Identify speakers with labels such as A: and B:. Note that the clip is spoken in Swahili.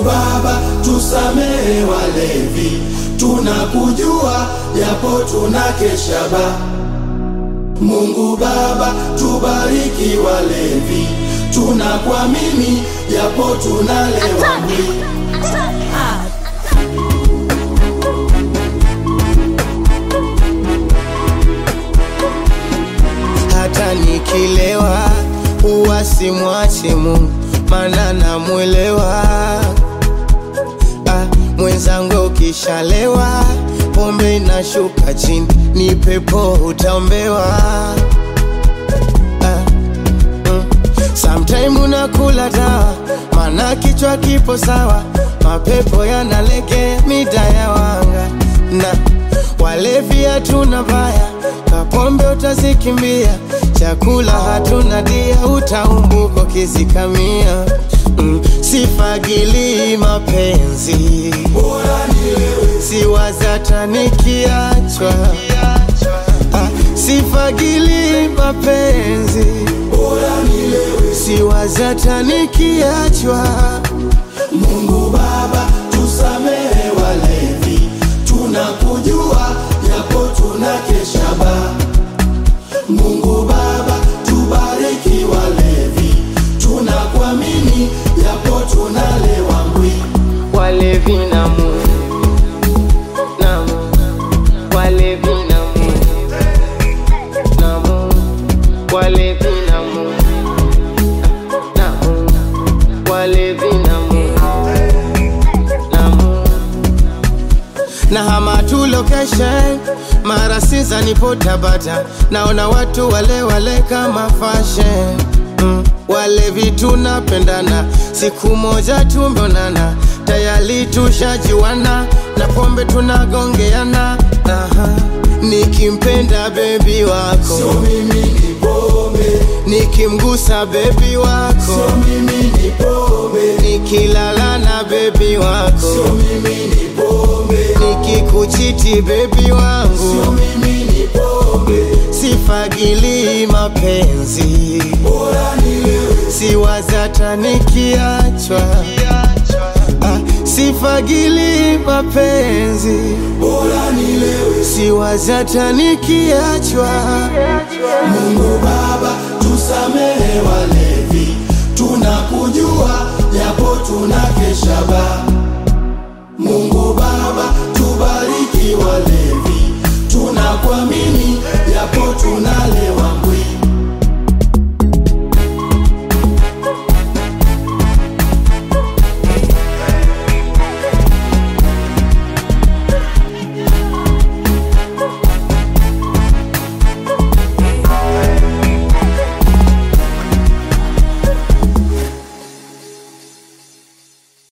A: Baba, tusamehe walevi, tunakujua japo tunakesha ba. Mungu Baba, tubariki walevi, tunakuamini japo tunalewa mwili.
B: hata nikilewa huwa simwachi Mungu, maana namwelewa. Ah, mwenzangu ukishalewa pombe inashuka chini, ni pepo utaombewa. Ah, mm. Sometime unakula dawa, maana kichwa kipo sawa, mapepo yanalegea mida ya wanga na walevi hatuna baya, kapombe utazikimbia, chakula hatuna dia, utaumbuko kizikamia. Mm, sifagili mapenzi,
A: Bora nilewe,
B: siwazata nikiachwa. Ah, sifagili mapenzi,
A: bora nilewe.
B: siwazata nikiachwa.
A: Mungu Baba, tusamehe walevi, tunakujua japo tunakesha ba. Mungu Baba, tubariki walevi, tunakuamini japo tunalewa mbwi.
B: walevi na Mungu, na Mungu, walevi na Mungu, na Mungu, walevi na Mungu, na Mungu, walevi na Mungu, na Mungu. na hama tu location mara siza nipo Tabata, naona watu wale wale kama fashion mm. Walevi tunapendana, siku moja tumeonana, tayari tushajiwana, na pombe tunagongeana. Aha. Nikimpenda bebi wako,
A: Sio mimi ni pombe,
B: nikimgusa bebi wako,
A: sio mimi ni pombe,
B: nikilala na bebi wako,
A: sio mimi ni pombe,
B: nikikuchiti bebi wangu
A: sio mimi ni pombe.
B: sifagili mapenzi,
A: Bora nilewe,
B: siwazata nikiachwa. Ah, sifagili mapenzi,
A: bora nilewe.
B: siwazata nikiachwa.
A: Mungu Baba, tusamehe walevi, tunakujua